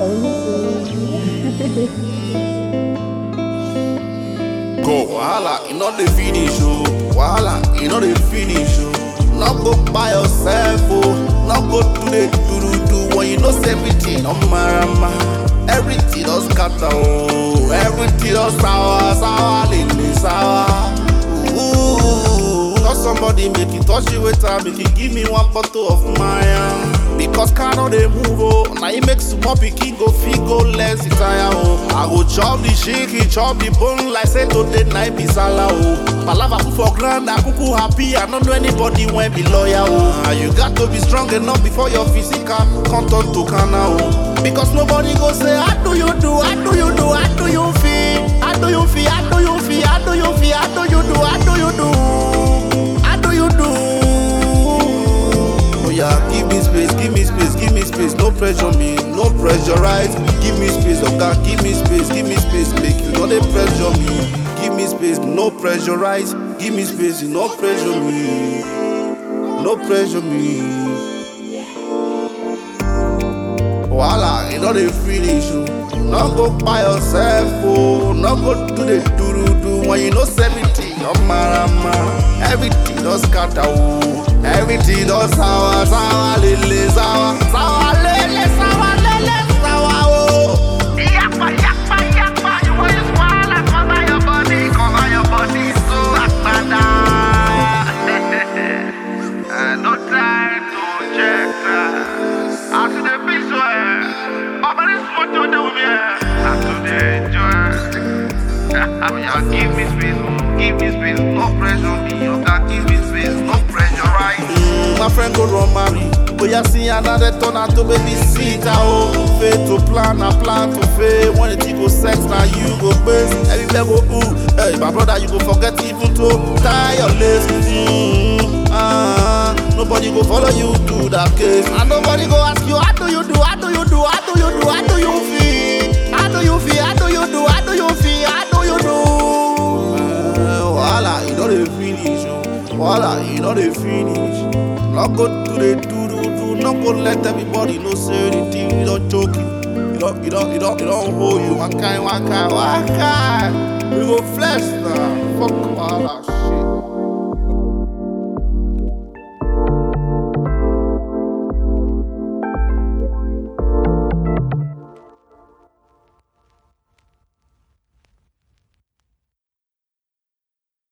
Go, wahala, you know the finish, oh. Wahala, you know the finish, oh. Not go by yourself, oh. Not go to the do do do when you know say everything on marama. Everything does scatter, oh. Everything does sour, sour, lily, sour. Ooh, cause somebody make it touch you with her, make it give me one bottle of Maya. Because car no dey move oh, now it makes small pikin go fit go less tire oh. I go chop the shiki, chop the bone like say today night be sala oh. Palava put for ground, I kuku happy, I don't know anybody when be lawyer oh. And you got to be strong enough before your physical come turn to kana oh. Because nobody go say, how do you do, how do you do, how do you feel, how do you feel, how do you feel, how do you feel, how do you do, how do you do, how do you do. Oh yeah, give me space, give me space, give me space. No pressure me, no pressurize. Give me space, oh God, give me space, give me space. Make you know they pressure me. Give me space, no pressurize. Give me space, no pressure me, no pressure me. Voila, you know the finish oh. No go by yourself, oh. No go do the do do do when you know everything. Oh marama, everything does scatter, oh. Everything does sour, sour, lele, sour, sour, lele, sour, lele, sour, oh. Yakpa, yakpa, yakpa, you want to swallow, cover your body, cover your body, so akpada. Eh, No time to check that. I see the big swear. Over this motor, they will be here. I to the enjoy. Yeah, give me space, oh, give me space, no pressure me, you can give me space, no pressure, right? Mm, my friend go run marry. But you see another turn out to baby sit oh. Faith to plan, I plan to fail. When it go sex, now you go base. Everywhere go ooh. Hey, my brother, you go forget even to tie your lace. Mm, ah, nobody go follow you to that case. And nobody go ask you, how do you do, how do you do, how do you do, how do you feel? How do you feel, how do you do, how do you feel, how do you do? Uh, Voila, you know the finish, oh. Voila, you know the finish. Not go to the do do do, not go let everybody know say anything. You don't joke it. You don't, you don't, you don't, you don't hold you. One kind, one kind, one kind. We go flesh now. Fuck Voila.